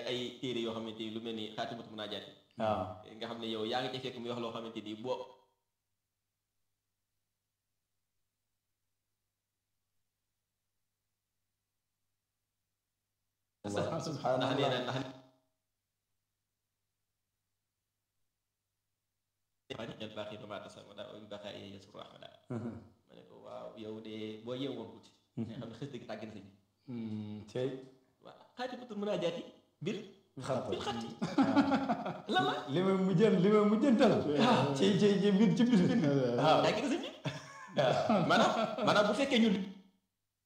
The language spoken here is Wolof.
ay téere yoo xamante ni lu mel ni xaatimatu munaajaat waaw nga xam ne yow yaa ngi ci fekk muy wax loo xamante ni boo ndax subhanallah nee na ndax ñel baax yi dama tasa wala baaxa yi yasur rahmada ma ne ko waaw yow de boo yeewoon tuuti nga xam ne xës dëgg tàgg na sa bi tey waaw xaatimatu munaajaat bil xatta bil xatti lan la li may mujjën li may mujjëntal ci ci ci biir ci biir waaw tàgg na sa bi maanaam maanaam bu fekkee ñun